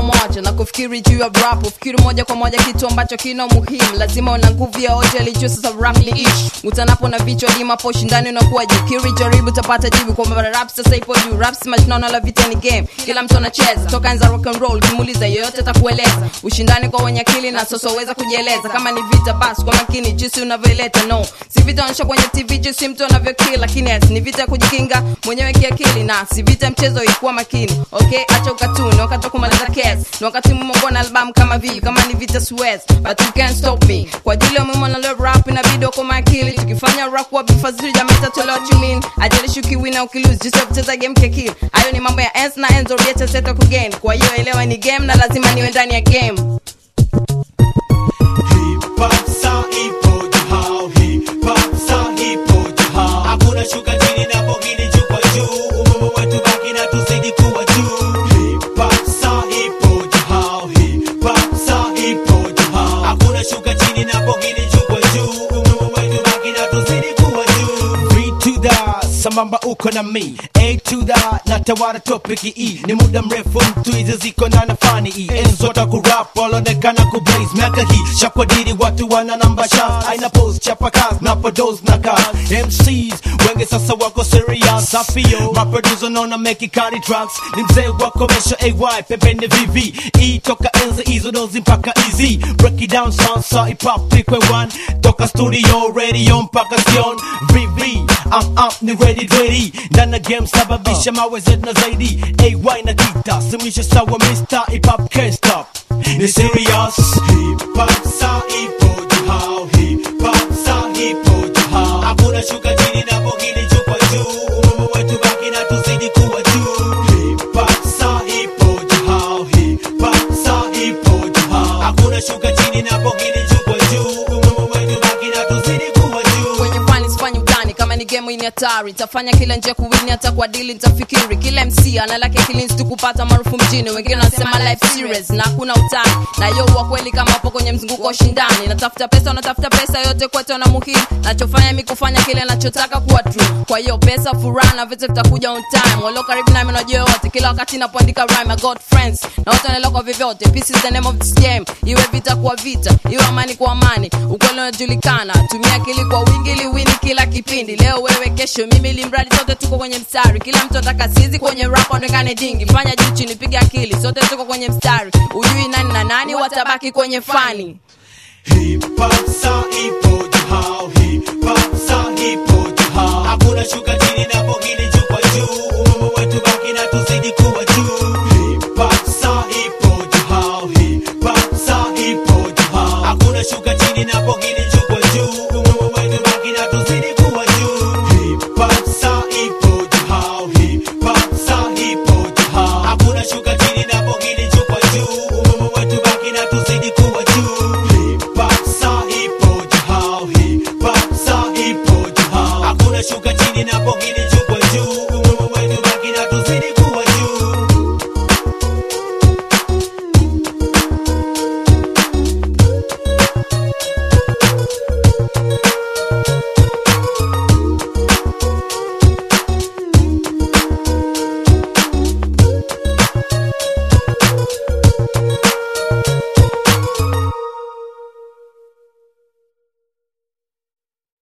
moja na kufikiri juu ya rap ufikiri moja kwa moja kitu ambacho kina umuhimu lazima una nguvu ya hoja lijua sasa rap ni ish utanapo na vichwa limapo shindani unakuwa jikiri jaribu utapata jibu kwamba rap sasa ipo juu rap si mashindano la vita ni game kila mtu anacheza toka enza rock and roll kimuuliza yoyote atakueleza ushindani kwa wenye akili na sasa uweza kujieleza kama ni vita basi kwa makini jinsi unavyoileta no si vita onyesha kwenye tv jinsi mtu anavyokili lakini yes, ni vita ya kujikinga mwenyewe kiakili na si vita mchezo ikuwa makini okay acha ukatuni wakati wa kumaliza kes ni wakati mmongo na albamu kama vile kama ni vita suez but you can't stop me kwa ajili ya umuhimu na love rap inabidi uko makili tukifanya rap kwa bifaziri jamii tatolewa what you mean ajalishi ukiwina ukilose jinsi ya kucheza game kekili hayo ni mambo ya ens na enzo rieta seta kugain kwa hiyo elewa ni game na lazima niwe ndani ya game Hip hop sa ipo juu hao, hip hop sa ipo juu hao. Hakuna shuka chini na pongini juu kwa juu. Umuhimu wetu baki na tuzidi kuwa juu. Hip hop sa ipo juu hao, hip hop sa ipo juu hao. Hakuna shuka chini na pongini juu kwa juu. Umuhimu wetu baki na tuzidi kuwa juu. Three to the sambamba uko na mi A to the natawara topiki E ni muda mrefu mtu hizi ziko na nafani E Enzo takurap walonekana kublaze miaka hii shakwadiri watu wana namba shas aina pose chapa kazi na podos na kazi MCs wengi sasa wako serious Safio maproducer naona meki kani tracks ni mzee wa commercial AY pembeni VV E toka enzi hizo dozi mpaka easy break it down sansa hip hop pikwe one toka studio radio mpaka sion VV I'm up ni ready ready ndana game sababisha mawe zetu na zaidi AY na kita simisha sawa Mr. hip hop can't stop ni serious Hip hop sa ipo juu hao, hip hop sa ipo juu hao. Hakuna shuka chini na pongini juu kwa juu. Umuhimu wetu baki na tuzidi kuwa juu. Hip hop sa ipo juu hao, hip hop sa ipo juu hao. Hakuna shuka chini na pongini juu kwa juu. Umuhimu wetu baki na tuzidi kuwa juu. kwenye fani sifanyi utani kama ni game hii ni hatari tafanya kila njia kuwini hata kwa dili nitafikiri kila mc ana lake kilins tu kupata maarufu mjini wengine wanasema life serious na hakuna utani na yo wa kweli kama hapo kwenye mzunguko wa ushindani natafuta pesa unatafuta pesa yote kwetu na muhimu nachofanya mi kufanya kile nachotaka kuwa true kwa hiyo pesa furaha na vitu vitakuja on time walio karibu nami najua yote kila wakati napoandika rhyme I got friends na wote wanaelewa kwa vyovyote peace is the name of this game iwe vita kwa vita iwe amani kwa amani ukweli unajulikana tumia akili kwa wingi ili wini kila kipindi leo wewe kesho mimi limradi sote tuko kwenye mstari kila mtu ataka sizi kwenye rap onekane dingi fanya juu chini piga akili sote tuko kwenye mstari ujui nani na nani watabaki kwenye fani Hip hop sa ipo juu hao, hip hop sa ipo juu hao. Hakuna shuka chini na pongini